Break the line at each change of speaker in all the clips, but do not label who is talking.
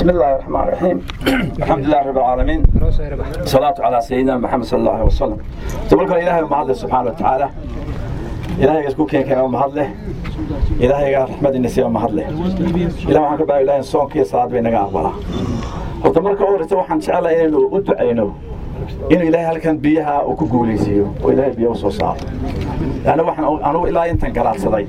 بسم الله الرحمن الرحيم الحمد لله رب العالمين صلاة على سيدنا محمد صلى الله عليه وسلم تبارك إلهي ومعضل سبحانه وتعالى إلهي يسكو كين كين ومهضله إلهي رحمة النساء ومهضله إلهي وحن كبار إلهي صون كي صلاة بينك أقبلها وتبارك أورث وحن شاء الله إنه أدعينه inuu ilaahay halkan biyaha uu ku guulaysiiyo oo ilaahay biyo u soo saaro yani waxaan anugu ilaa intan garaadsaday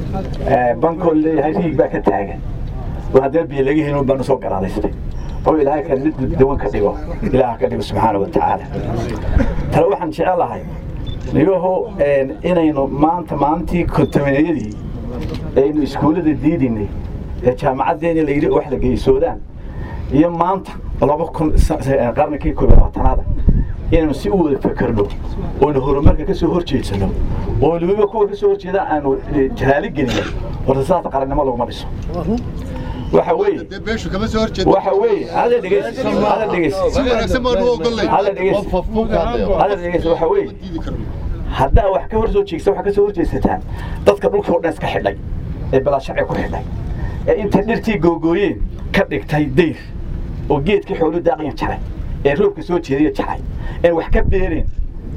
bankoo leeyahay riig baa ka taagan oo haddee biyo laga helin baan usoo garaadaystay oo ilaahay kan mid dawan ka dhigo ilaaha ka dhigo subxaana wa tacaala tale waxaan jecelahay niyaho inaynu maanta maalintii kontamineyadii aynu iskuullada diidinay ee jaamacaddeeni la yidhi wax la geysoodaan iyo maanta laba kun qarnikii koob iyo labaatanaada inaynu si u wada fakerno oonu horumarka ka soo horjeedsano oo weliba kuwa ka soo horjeedaan aanu jahaali gelino horta saas qarannimo laguma dhiso waxa weeye waxa weeye hada dhegeysi hada dhegeysi hada dhegeysi hada dhegeysi waxa weeye haddaa wax ka hor soo jeegsa wax ka soo horjeedsataan dadka dhulka oo dhan iska xidhay ee balaa sharci ku xidhay ee intay dhirtii googooyeen ka dhigtay dayr oo geedkii xoolu daaqiyan jaray ee roobka soo jeediya jaray ee wax ka beereen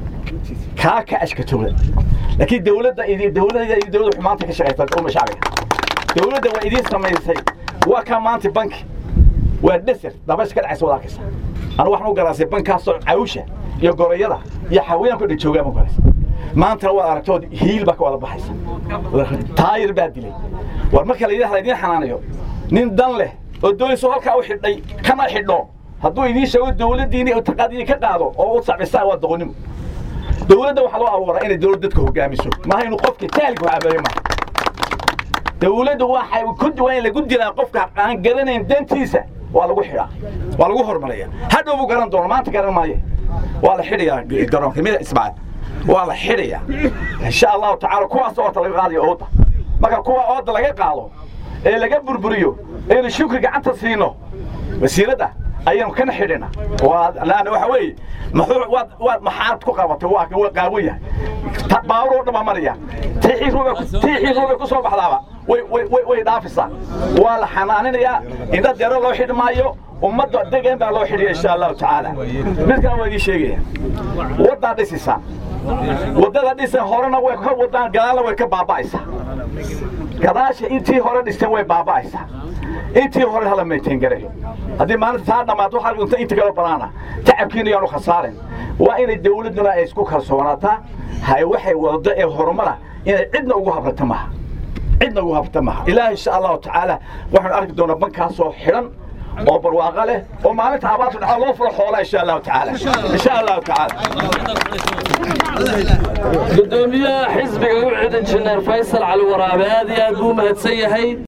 kaa ka ashkatooda laakiin dawladda idi dawladda iyo dawladda xumaanta ka shaqaysa uma shacbiga dawladda waa idiin samaysay waa kaa maanta banki waa desert dabash ka dhacaysa wadaakaysa anu waxaan u garaasay bankaasoo cawsha iyo gorayada iyo xawayaanku dhan joogaa ma garaysay maantana waad aragtood hiil baa ka wada baxaysa taayir baa dilay war marka la yidhahda idiin xanaanayo nin dan leh oo doonayso halkaa u xidhay kana xidho hadduu idiin sheego dawladdiini taqaadiini ka qaado oo u sacbisaan waa doqonnimo dawladda waxaa loo abuuraa inay dawlad dadka hogaamiso maaha inuu qofka taalku habeeyo maaha dawladda waxay ku waa in lagu dilaa qofka aan garanayn dantiisa waa lagu xidhaa waa lagu horumariyaa hadhow buu garan doono maanta garan maayo waa la xidhayaa garoonka mida ismaaciil waa la xidhayaa insha allahu tacaala kuwaas oota laga qaadayo ooda marka kuwa ooda laga qaado ee laga burburiyo aynu shukri gacanta siino wasiiradda ayaynu kana xidhina laana waxa weeye muxuu waad waad maxaad ku qabatay waa waa qaawan yahay baawur oo dhan baa maraya tiixii ruuba tiixii ruuba ku soo baxdaaba way way way dhaafisaa waa la xanaaninayaa indha deero loo xidhi maayo ummadda degan baa loo xidhiya insha allahu tacaala midkana waa idiin sheegaya waddaa dhisaysaa waddada dhisan horena way ka wadaan gadaalna way ka baaba'aysaa gadaasha intii hore dhisteen way baaba'aysaa intii hore hala meeteen garay haddii maalinta taa dhammaad waxaa dhunta inta kala banaana tacabkiina yaanu khasaarin waa inay dawladduna ay isku kalsoonaataa hay waxay waddo ee horumara inay cidna ugu habrata maaha cidna ugu habrata maaha ilaahi insha allahu tacaala waxaanu arki doonaa bankaasoo xidhan oo barwaaqo leh oo maalinta abaarta dhaca loo furo xoolaa insha allahu tacaala insha allahu tacaala
gudoomiyaha xisbiga u cidin jineer faysal cali waraabe aad iyo aad buu mahadsan yahay